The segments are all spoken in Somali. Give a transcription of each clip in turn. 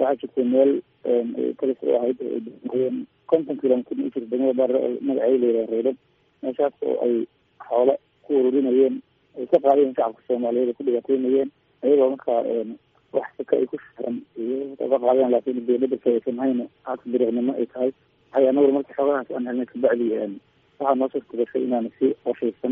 waxaa jirtay meel kalis u ahayd oo ay konton kilomitr u jirta degmada baare oo magaceeda layidhaha reedab meeshaas oo ay xoolo ku ururinayeen ay ka qaadayeen shacabka soomaaliyeed ay ku dhibaataynayeen ayagoo markaa wax saka ay ku shiran ka qaadeen laakiin dawladda saysan hayna haka dariiqnimo ay tahay waxay anaguna marka xoolahaas aan helnay kabacdi waxaa noo suurtagashay inaan si qorshaysan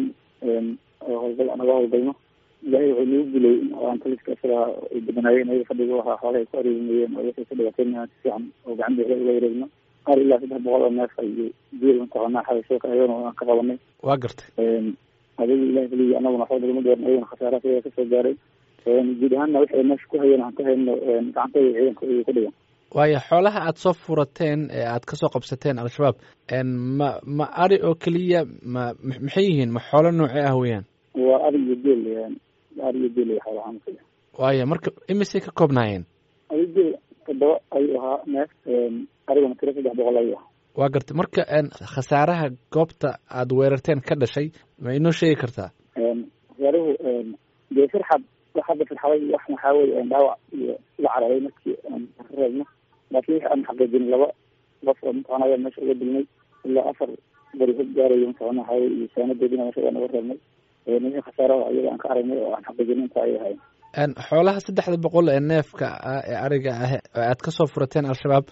oo howlgal anaga howlgalno ilaahay wuxuu nagu gulay in aan taliska isaga ay badanaayeen ayaga fadhiga wahaa xoolaha ay ku areerinayeen oo waxay ka dhibaataynayaan si fiican oo gacan beela uga wareegno qaar ilaa saddex boqol oo neef iyo biil mataqaanaa xabasho ka ayagana aan ka qabanay waa gartay adiga ilahi keliya anaguna waxba dagama dooran ayagana khasaara sidaa kasoo gaaray guud ahaanna waxay meesha ku hayeen aan ka hayno gacantooda ciidanka ayay ku dhigan waayo xoolaha aada soo furateen ee aada kasoo qabsateen al-shabaab ma ma ari oo keliya ma maxay yihiin ma xoolo noocee ah weeyaan waa ari iyo geel ari iyo geel xoolahaan kale waayo marka imisay ka koobnaayeen ari geel toddoba ayuu ahaa neef arigana tiro saddex boqol ayuu ahaa waa gartay marka khasaaraha goobta aada weerarteen ka dhashay ma inoo sheegi kartaa khasaaruhu dee firxad wax hadda firxaday wax maxaa weye dhaawac iyo la cararay markii aan ka reebno laakiin wixi aan xaqiijin laba qof oo mataqana ayaa meesha uga dilnay ilaa afar bari hog gaarayo mataqana waxaa weye iyo saanadeedina meesha waan uga reebnay wixii khasaaraha ayaga aan ka aragnay oo aan xaqiijin inta ay ahayn xoolaha saddexda boqol ee neefka ah ee ariga ah oo aad kasoo furateen al-shabaab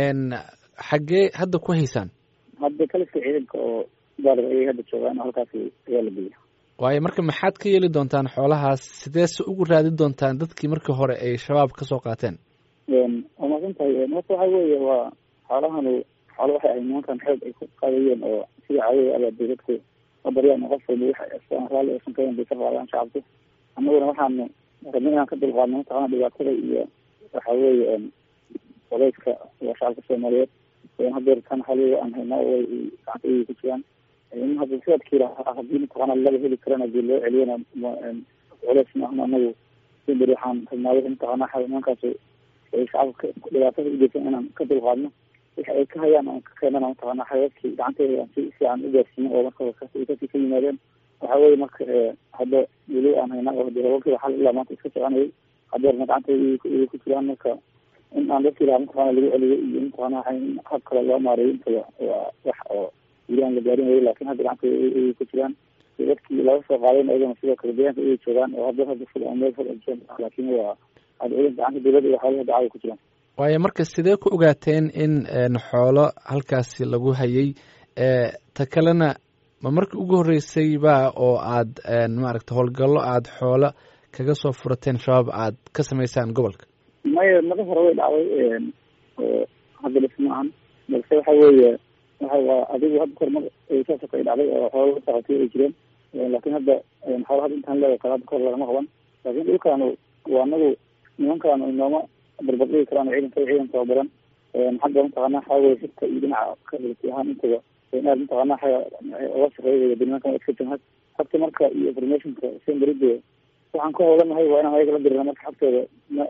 xaggee hadda ku haysaan hadda kaliska ciidanka oo baalig ayay hadda joogaan halkaas ayaa la geeya waayo marka maxaad ka yeeli doontaan xoolahaas sideese ugu raadi doontaan dadkii markii hore ay shabaab kasoo qaateen waa maadsan tahay horta waxa weeye waa xoolahanu xoolo waxay ahay nimankan xoog ay ku qaadayeen oo sidii caadada abaa dee dadku mabaryaan qof walba waxa raalli aysan kayn bay ka qaadaan shacabku annaguna waxaanu rabnay inaan ka dulqaadno mataqana dhibaatada iyo waxa weeye odeyska waa shacabka soomaaliyeed hadeer tan xaliga aan haynaa way gacanta ayay ku jiraan in hadda sidaadkii lahaa haddii mataqaana laga heli karana dee loo celiyana culeys maahna anagu beri waxaan rabnaa wixii mataqaana nimankaas ay shacabka dhibaatada ugeysan inaan ka dulqaadno wixi ay ka hayaan aan ka keenana mataqaana xayaadkii gacanteeda aan si fiican u gaarsiino oo marka kasii ka yimaadeen waxa weye marka hadda weli aan haynaa oo de hawlkiiba xal ilaa maanta iska soconayay hadeerna gacanteeda ayay ku jiraan marka in aan dadkii lahaa mataqana lagu celiyo iyo mataqana hab kale loo maareeyo intaba waa wax oo weli aan la gaarin wayo lakin hadda gacanta ayay ku jiraan dadkii laga soo qaadeen ayagana sidoo kale deegaanka ayay joogaan oo hadda hadda ful meel ful laakin waa hadda ciidanka gacanta dawladda iyo xoolaha dacada ku jiraan waayo marka sidee ku ogaateen in xoolo halkaasi lagu hayay ta kalena ma markii ugu horreysay ba oo aad maaragta howlgallo aada xoolo kaga soo furateen shabaab aad ka samaysaan gobolka maya mada hore way dhacday oo hadda dhis ma ahan balse waxa weeye waxa waa adigu hadda kormar saasoo kale dhacday oo xoolo la socotay ay jireen laakin hadda xoolo hadda intaan leeya kale hadda kahor lagama qaban laakin dhulkaanu waa anagu nimankaanu inooma barbardhigi karaan ciidanka ciidan tababaran xagga mataqaana waxaa weye xigta iyo dhinaca kabilti ahaan intaba aad mataqaana oga shaqeeya nimankan iska jamhad habta marka iyo informationka semberide waxaan ku howlanahay waa inaan ayaga la dirina marka xagtooda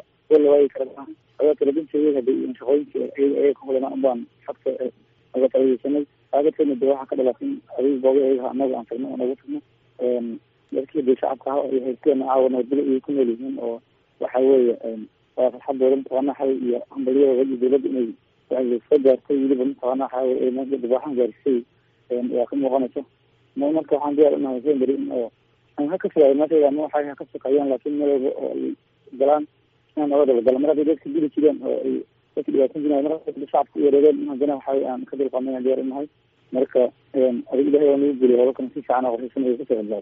la waayi kara ayaa talabinteeda hada shaqooyinka ayaga ka hodana unbaan xagta aga talageysanay aagadkeena de waxaa ka dhalatay adiga booga ayaga anaga aan tagno oo nagu tagno dadkii de shacabka ah ay haysteen caawa nabadgelyo ayay ku nool yihiin oo waxa weeye waa farxadooda mataqaana xay iyo hambalyadooda iyo dawladda inay soo gaartay weliba mataqaana waxa dibaaxan gaarisay waa ka muuqanaysa marka waxaan diyaar unahay semberi in oo ha ka fogaado meesha ama waxay ha ka shaqeeyaan laakin meel walba oo ay galaan inaan oga dabagala mar hadday dadka dili jireen oo ay dadka dhibaatan jireen mar shacabka u yareereen in haddana waxa aan ka dulqaadnay aan diyaar unahay marka adig ilahay waa nagu geliy hoolalkan si fiican qorshaysan ay kasoo hadlaa